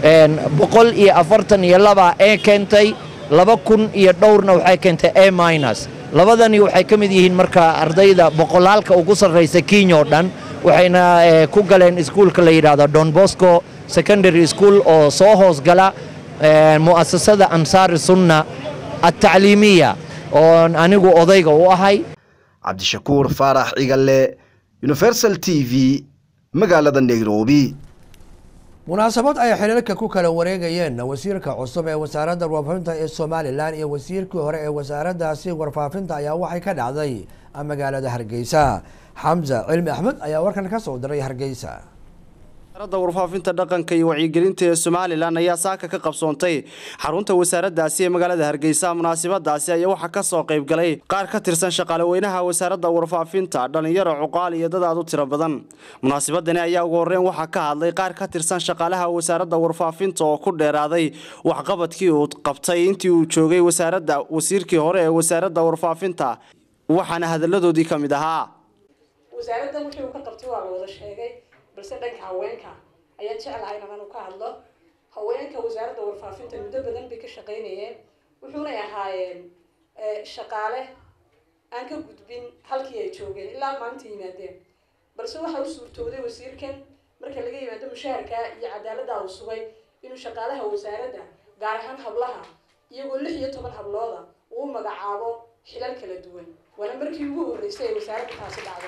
boqol iyo afartan iyo laba ee keentay laba kun iyo dhowrna waxay keentay a minus labadani waxay ka mid yihiin marka ardayda boqolaalka ugu sarraysa kenya oo dhan waxayna ku galeen iskuulka la yidhaahdo don bosco secondary school oo soo hoosgala mu'asasada ansaari sunna altacliimiya oon anigu odayga u ahay cabdishakuur faarax cigalle universal t v magaalada nairobi munaasabad ay xiriirka ku kala wareegayeen wasiirka cusub ee wasaaradda warfaafinta ee somalilan iyo wasiirkii hore ee wasaaraddaasi warfaafinta ayaa waxay ka dhacday magaalada hargeysa xamse cilmi axmed ayaa warkan ka soo diray hargeysa wasaaradda warfaafinta dhaqanka iyo wacyigelinta ee somalilan ayaa saaka ka qabsoontay xarunta wasaaraddaasi ee magaalada hargeysa munaasabadaasi ayaa waxaa ka soo qayb galay qaar ka tirsan shaqaale weynaha wasaaradda warfaafinta dhallinyaro cuqaal iyo dad aad u tiro badan munaasabadani ayaa ugu horreyn waxaa ka hadlay qaar ka tirsan shaqaalaha wasaaradda warfaafinta oo ku dheeraaday waxqabadkii uu qabtay intii uu joogay wasaaradda wasiirkii hore ee wasaaradda warfaafinta waxaana hadalladoodii ka mid ahaa wasaaradda wixii uu ka qabtay waa la wada sheegay balse dhanka haweenka ayaan jeclahay inaan ka hadlo haweenka wasaaradda warfaafinta muddo badan bay ka shaqaynayeen wuxuunay ahaayeen shaqaale aan ka gudbin halkii ay joogeen ilaa maanta yimaadeen balse waxa u suurtooday wasiirkan marka laga yimaado mushaharka iyo cadaaladda uu sugay inuu shaqaalaha wasaaradda gaar ahaan hablaha iyagoo lix iyo toban hablooda uu magacaabo xilal kala duwan waana markii ugu horreysay ay wasaaradda taasi dhacdo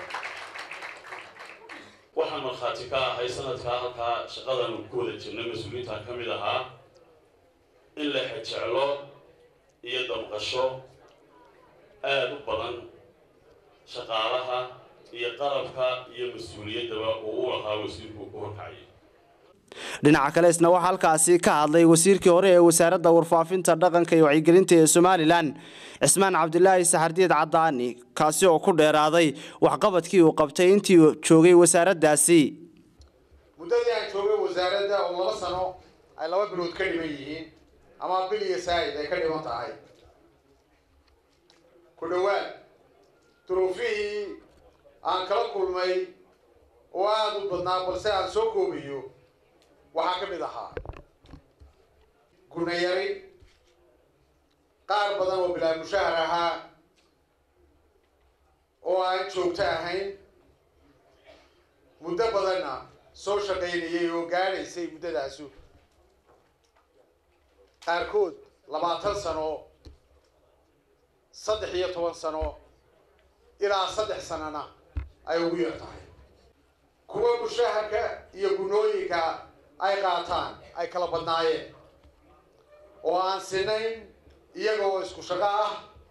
waxaan markhaati ka ahay sanadkaa halkaa shaqadan ku wada jirnay mas-uuliyiinta ka mid ahaa in la xejeclo iyo damqasho aada u badan shaqaalaha iyo qalabka iyo mas-uuliyaddaba uu u lahaa wasiirku ku horkacayay dhinaca kale isna waxaa halkaasi ka hadlay wasiirkii hore ee wasaaradda warfaafinta dhaqanka iyo wacyigelinta ee somalilan cismaan cabdilaahi saxardiid cadaani kaasi oo ku dheeraaday waxqabadkii uu qabtay intii uu joogay wasaaraddaasi muddadii aan joogay wasaaradda oo laba sano ay laba bilood ka dhiman yihiin ama bil iyo saa'id ay ka dhiman tahay ku dhowaad duruufihii aan kala kulmay oo aada u badnaa balse aan soo koobayo waxaa ka mid ahaa gurnayari qaar badan oo bilaa mushahar ahaa oo aan joogto ahayn muddo badanna soo shaqaynayay oo gaadhaysay muddadaasu qaarkood labaatan sano saddex iyo toban sano ilaa saddex sanona ay ugu yar tahay kuwa mushaharka iyo gunooyinka ay qaataan ay kala badnaayeen oo aan sinayn iyaga oo isku shaqo ah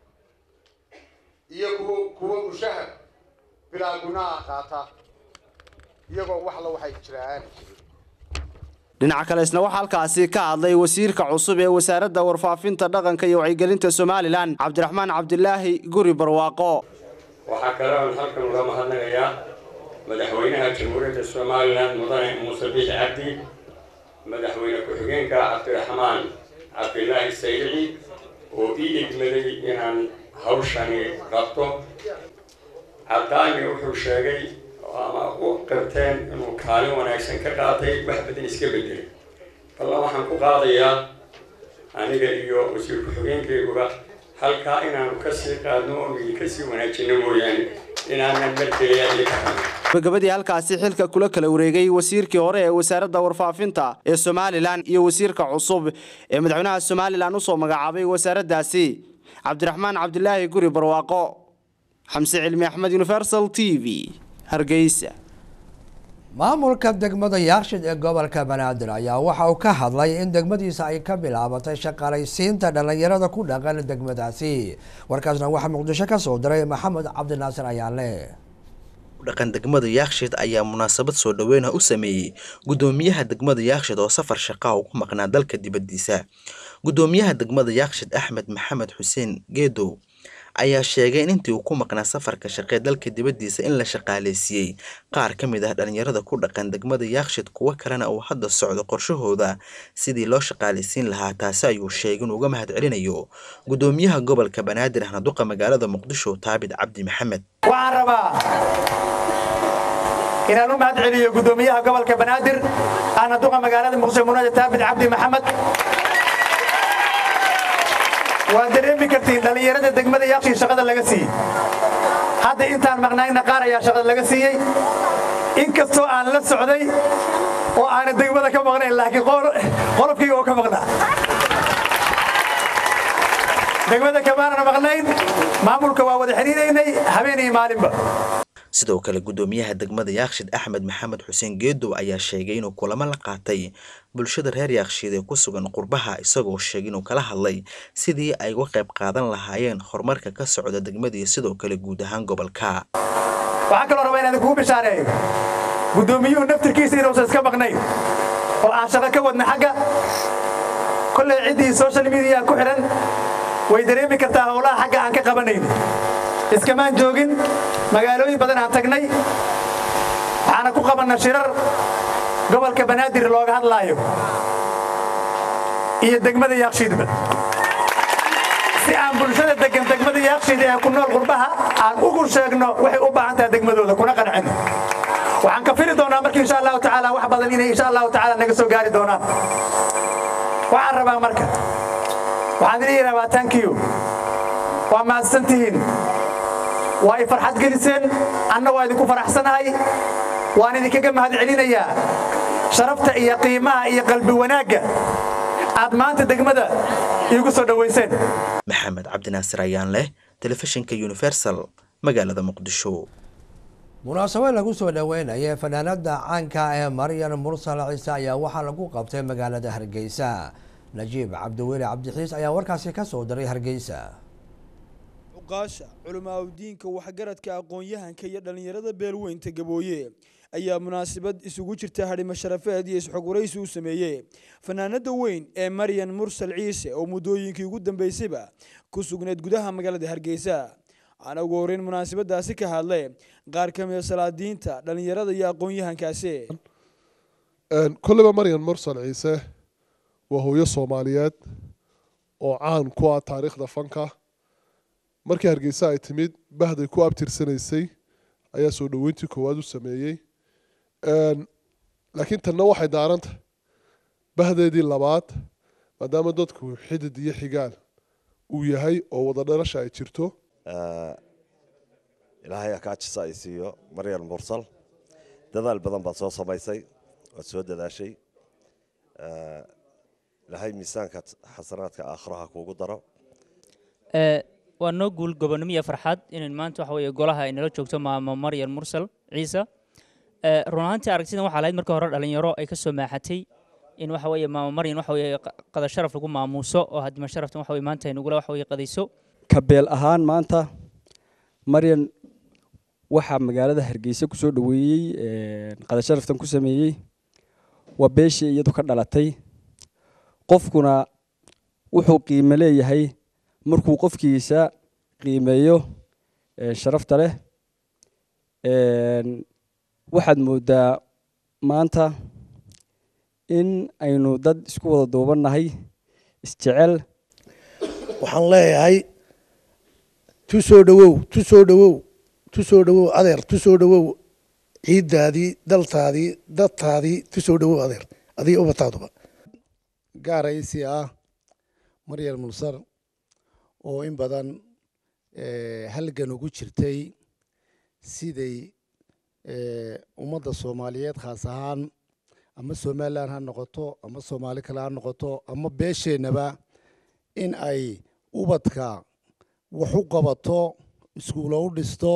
iyo kuwa kuwa mushahar bilaa gunaha qaata iyagoo waxla waxay jiraan dhinaca kale isna waxaa halkaasi ka hadlay wasiirka cusub ee wasaaradda warfaafinta dhaqanka iyo wacyigelinta somalilan cabdiraxmaan cabdilaahi guri barwaaqo waxaa kale oon halkan uga mahadnagayaa madaxweynaha jamhuuriyadda somalilan mudane muuse biix cabdi madaxweyne ku-xigeenka cabdiraxmaan cabdilaahi saydici oo ii egmaday inaan hawshani qabto cadaani wuxuu sheegay ama u qirteen inuu kaalin wanaagsan ka qaatay wax badan iska bedelay ballan waxaan ku qaadayaa aniga iyo wasiir ku-xigeenkayguba halkaa inaanu kasii qaadno oo kasii wanaajino mooyaane inaanan markeeya iyo ka hadno gabagabadii halkaasi xilka kula kala wareegay wasiirkii hore ee wasaaradda warfaafinta ee somalilan iyo wasiirka cusub ee madaxweynaha somalilan usoo magacaabay wasaaraddaasi cabdiraxmaan cabdilaahi guri barwaaqo xamse cilmi axmed universal t v hargeysa maamulka degmada yaakshid ee gobolka banaadir ayaa waxa uu ka hadlay in degmadiisa ay ka bilaabatay shaqaalaysiinta dhallinyarada ku dhaqan degmadaasi warkaasna waxaa muqdisho ka soo diray maxamed cabdinaasir ayaale dhaqan degmada yaakshid ayaa munaasabad soo dhoweyna u sameeyey gudoomiyaha degmada yaakshid oo safar shaqaa ugu maqnaa dalka dibadiisa gudoomiyaha degmada yaakshid axmed maxamed xuseen geedow ayaa sheegay in intii uu ku maqnaa safarka shaqee dalka dibadiisa in la shaqaaleysiiyey qaar ka mid ah dhalinyarada ku dhaqan degmada yaakshid kuwo kalena uu hadda socdo qorshahooda sidii loo shaqaaleysiin lahaa taasi ayuu sheegay inuu uga mahad celinayo gudoomiyaha gobolka banaadir ahna duqa magaalada muqdisho taabid cabdi maxamed waxaan rabaa inaan u mahad celiyo guddoomiyaha gobolka banaadir ahna duqa magaalada muqdisho munaja taabid cabdi maxamed waa dareemi kartiin dhallinyarada degmada yaaqshii shaqada laga siiyey hadda intaan maqnaayna qaar ayaa shaqada laga siiyey inkastoo aan la socday oo aana degmada ka maqnayn laakiin qolofkayga oo ka maqnaa degmada kamaanan maqnayn maamulka waa wada xiriiraynay habeen iyo maalinba sidoo kale guddoomiyaha degmada yaakshid axmed maxamed xuseen geedow ayaa sheegay inuu kulamo la qaatay bulshada reer yaakshiid ee ku sugan qurbaha isagoo sheegay inuu kala hadlay sidii ay uga qayb qaadan lahaayeen horumarka ka socda degmada iyo sidoo kale guud ahaan gobolka waxaan kaloo rabaa inaan kugu bishaareeyo guddoomiyuhu naftirkiisa inuusan iska maqnayn oo aan shaqo ka wadna xagga kolley ciddii social media ku xidhan way dareemi kartaa howlaha xagga aan ka qabanayno iskamaan joogin magaalooyin badan aan tagnay waxaana ku qabanna shirar gobolka banaadir looga hadlaayo iyo degmada yaakshiidba si aan bulshada degan degmada yaakshiid ee ku nool qurbaha aan ugu sheegno waxay u baahan tahay degmadooda kuna qancino waxaan ka fili doonaa marka insha allahu tacaala wax badan inay insha allahu tacaala naga soo gaari doonaan waxaan rabaa marka waxaan idin rabaa tankiyo waa mahadsantihiin waa i farxad geliseen anna waa idinku faraxsanahay waan idinkaga mahad celinayaa sharafta iyo qiimaha iyo qalbi wanaagga aad maanta degmada iigu soo dhowayseen maxamed cabdinaasir ayaan leh telefishinka universal magaalada muqdisho munaasabad lagu soo dhoweynaya fanaanada caanka ee maryan mursal ciise ayaa waxaa lagu qabtay magaalada hargeysa najiib cabdiweli cabdixiis ayaa warkaasi ka soo diray hargeysa uqaasha culimaadudiinka waxgaradka aqoon-yahanka iyo dhallinyarada beelweynta gabooye ayaa munaasabad isugu jirta hadhimo sharafeed iyo isxogwaraysi u sameeyey fanaanada weyn ee maryan mursal ciise oo muddooyinkii ugu dambeysayba ku sugnayd gudaha magaalada hargeysa waxaana ugu horreyn munaasabadaasi ka hadlay qaar ka mida salaadiinta dhallinyarada iyo aqoon-yahankaasi kolleyba maryan mursal ciise waa hooyo soomaaliyeed oo caan ku ah taariikhda fanka markii hargeysa ay timid bahday ku abtirsanaysay ayaa soo dhoweyntii koowaad u sameeyey laakiin tanna waxay daaranta bahdeedii labaad maadaama dadku xidid iyo xigaal uu yahay oo wada dhalasha ay jirto ilaahay akaajisa ay siiyo maryan mursal dadaal badan baad soo samaysay waad soo dadaashay ilaahay miisaanka xasanaadka aakhiraha kuugu daro waa noo guul gobonimo iyo farxad inayn maanta waxa weeye golaha ay nala joogto maamo maryan mursal ciise run ahaantii aragtidan waxaa lahayd marka hore dhalinyaro ay ka soo maaxatay in waxa weeye maamo maryan waxa weeye qada sharaf lagu maamuuso oo haddima sharaftan waxa weye maanta ay nagula waxa weye qadayso kabeel ahaan maanta maryan waxaa magaalada hargeysa kusoo dhoweeyey qada sharaftan ku sameeyey waa beeshii iyadu ka dhalatay qofkuna wuxuu qiimo leeyahay markuu qofkiisa qiimeeyo sharafta leh waxaad moodaa maanta in aynu dad isku wada duubannahay isjecel waxaan leeyahay tu soo dhowow tu soo dhowow tu soo dhowow adeer tu soo dhowow ciiddaadii daltaadii dadtaadii tu soo dhowow adeer adiga ubadtaaduba gaaraysi ah maryam mulsar oo in badan halgan ugu jirtay siday ummadda soomaaliyeed khaas ahaan ama somalilan ha noqoto ama soomaali kale ha noqoto ama beesheennaba in ay ubadka wax u qabato iskuulo u dhisto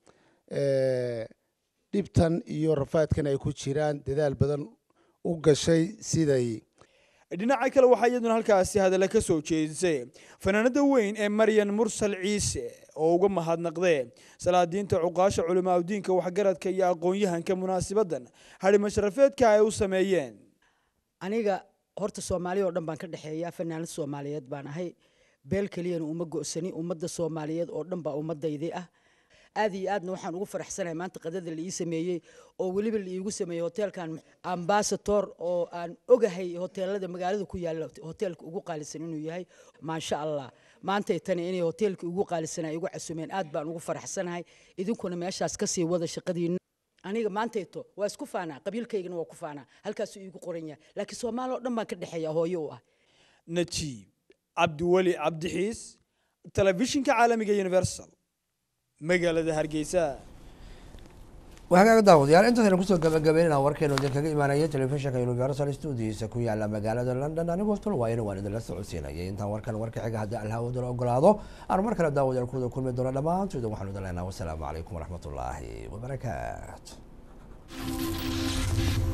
dhibtan iyo rafaadkan ay ku jiraan dadaal badan u gashay siday dhinaca kale waxaa iyaduna halkaasi hadalla ka soo jeedisay fanaanada weyn ee maryan mursal ciise oo uga mahadnaqdee salaadiinta cuqaasha culimaadudiinka waxgaradka iyo aqoon-yahanka munaasibadan hadhimo sharafeedka ay u sameeyeen aniga horta soomaaliya oo dhan baan ka dhexeeyaa fanaanad soomaaliyeed baan ahay beel keliyana uma go'sani ummadda soomaaliyeed oo dhan baa ummaddaydii ah aad iyo aadna waxaan ugu faraxsanahay maanta qadada la ii sameeyey oo weliba la iigu sameeyey hoteelkan ambasator oo aan ogahay hoteelada magaalada ku yaalla hoteelka ugu qaalisan inuu yahay maasha allah maantay tani inay hoteelka ugu qaalisanaa igu casumeen aad baan ugu faraxsanahay idinkuna meeshaas kasii wada shaqadiina aniga maantayto waa isku faanaa qabiilkaygana waa ku faanaa halkaasuu iigu qoran yahay laakiin soomaali oo dhan baan ka dhexeeya hooyo u ah najiib cabdiweli cabdixiis telefishinka caalamiga universal magaalada hargeysa wahagaaga daawadayaal intaasaynu kusoo gabagabeynana warkeenu idinkaga imaanaya telefishinka universal studiisa ku yaala magaalada london anigoo tol waayana waan idinla socodsiinayay intaan warkan warka xiga haddii alhawadala ogolaado aan mar kale daawadayaal kuwada kulmi doono dhammaantooda waxaanu idin leenaha wasalaamu calaykum waraxmatullaahi wabarakaatu